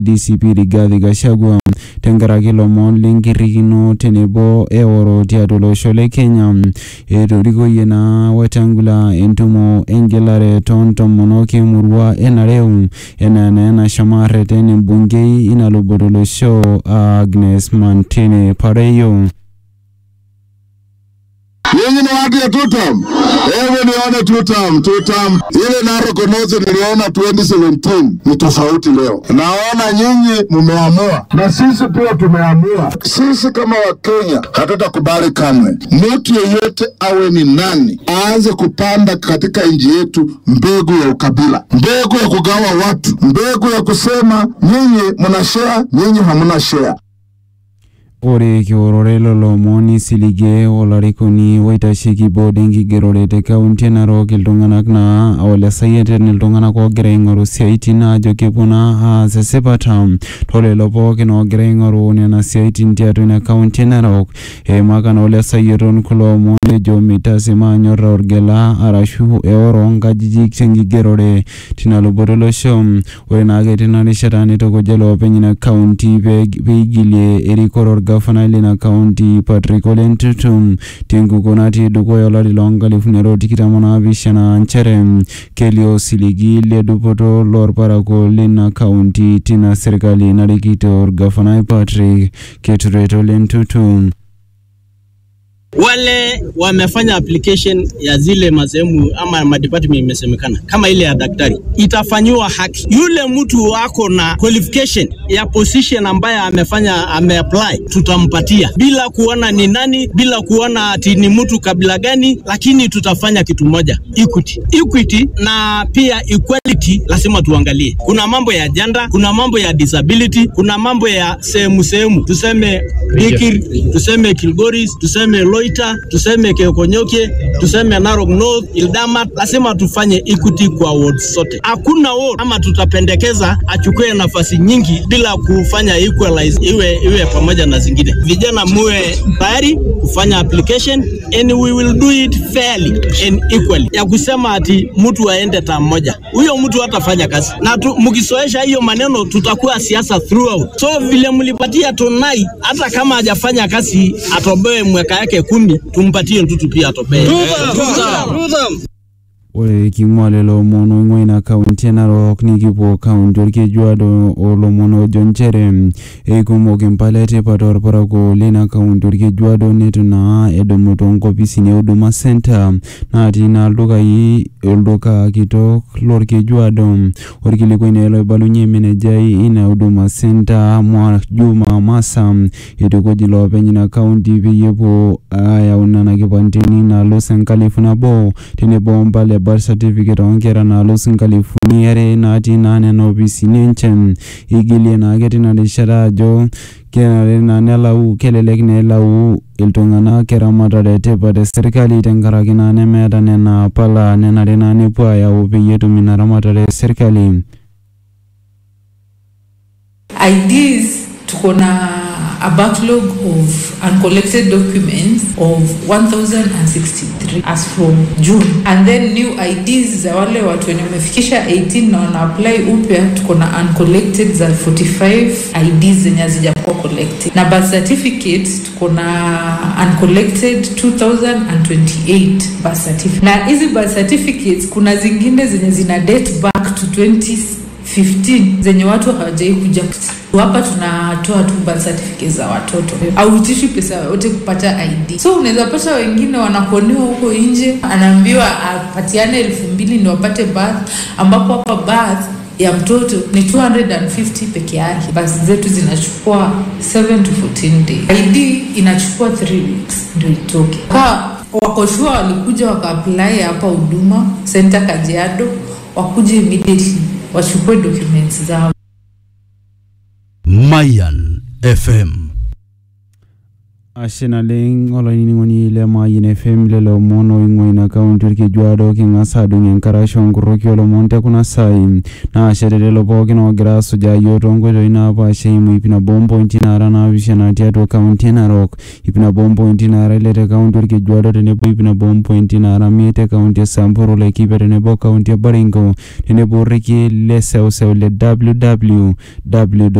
DCP Rigathi Gachagua tenkaraki ilomon lenkirrikino tenebo eoro tiatua olosho le Kenya etorikoyie naa Wetangula entumo engelare toontomonok emurua e Nareu enaa naa enashomo arreten embungei ina luboto olosho Agnes Mantini Pareyo. Nyinyi ni watu ya two term. Hebu nione two term, two term. Ile Narok North niliona 2017 ni tofauti leo. Naona nyinyi mumeamua na sisi pia tumeamua. Sisi kama Wakenya hatutakubali kamwe mtu yeyote awe ni nani aanze kupanda katika nchi yetu mbegu ya ukabila, mbegu ya kugawa watu, mbegu ya kusema nyinyi mna share, nyinyi hamna share. Ore kiorore lelo omon isiligie olarikoni oitasheki board enkigerore te kaunti e Narok iltung'anak naa olesayieten iltung'anak oogira aing'oru siaitin ajo kepuo naa aas esipata tolelo pookin oogira aing'oru nena siaitin tiatua ina kaunti e Narok eimaka naa olesayieton kulo omon ejo mitaasi maanyorra orgela arashu eoro oonkajijik tenkigerore tina luboto olosho ore naake tina rishata nitukuja iloopeny ina kaunti pee peigilie erikore orgavanai lina kaunti Patrick Ole Ntutu tenkukuo natii dukuya olari loonkalifuni are o tikitam onaapishana nchere kelio osiligi le dupoto lorparakuo lina kaunti tina serkali narikito orgavanai Patrick Keturet Ole Ntutu. wale wamefanya application ya zile masehemu ama madepartment imesemekana kama ile ya daktari itafanyiwa haki. Yule mtu wako na qualification ya position ambaye amefanya ameapply, tutampatia bila kuona ni nani, bila kuona ati ni mtu kabila gani, lakini tutafanya kitu moja, equity. Equity na pia equality lazima tuangalie. Kuna mambo ya gender, kuna mambo ya disability, kuna mambo ya sehemu sehemu, tuseme Bikir, tuseme Kilgoris, tuseme Loita, tuseme Kekonyokie, tuseme Narok North, Ildamat, lazima tufanye equity kwa wards zote. Hakuna ward ama tutapendekeza achukue nafasi nyingi bila kufanya equalize iwe iwe pamoja na zingine. Vijana muwe tayari kufanya application and we will do it fairly and equally. Ya kusema ati mtu aende taa moja, huyo mtu hatafanya kazi, na tu, mkisoesha hiyo maneno tutakuwa siasa throughout. So vile mlipatia Tonai, hata kama hajafanya kazi atoboe mwaka yake kumi, tumpatie Ntutu pia atoboe. ore king'ua lelo omon oing'ua ina kaunti e Narok nikipuo kaunti orkejuado olomon ojo nchere eikumok impala etipat orparakuo lina kaunti orkejuado netu naa edumu toonkopisini e huduma center natii naa ildukai olduka kitok lorkejuado orkilikuai naa loibalunye menejai ina huduma center Mwa Juma Masa itukuj iloopeny ina kaunti peyie epuo ayau nena kipandeni naalus enkalifu nabo tenebo ompala e birth certificate oonkera naalus inkalifuni are natii naa nena opisini enche igilie naake tina rishata ajo kenare naa nelau kelelek naa elau iltung'anak eramatare etipat esirkali tenkaraki naa nemeeta nena pala nenare naa nepuo ayau peyie etum ina ramatare esirkali. IDs tuko na a backlog of uncollected documents of 1063 as from June and then new IDs za wale watu wenye wamefikisha 18 na wana apply upya tuko na uncollected za 45 IDs zenye hazijakuwa collected na birth certificate tuko na uncollected 2028 birth certificate na hizi birth certificates kuna zingine zenye zina date back to 20 15 zenye watu hawajai kuja hapa tunatoa tu birth certificate za watoto auitishi pesa yoyote kupata id so unaweza pata wengine wanakuonewa huko nje anaambiwa apatiane elfu mbili ndio wapate birth ambapo hapa birth ya mtoto ni 250 peke yake basi zetu zinachukua 7 to 14 days id inachukua 3 weeks ndio itoke ka wakoshua walikuja wakaapply hapa huduma center kajiado wakuje immediately wachukue documents zao Mayan FM ashe naleng olainining'oni le Mayian FM lelo omon oing'ua ina kaunti orkejuado king'as aadung enkarash onkoroki olomon tekuna saai naa ashe telelo pookin oogira asujaa yiok toonkoitoi naapaasha eimu ip nabo ompointi naara naapishana tiatua kaunti e Narok ip nabo ompointi naara ile te kaunti orkejuado tenebo ip nabo ompointi naara imiet te kaunti e Samburu Laikipia tenebo kaunti e Baringo tenebo orekie le seuseu le www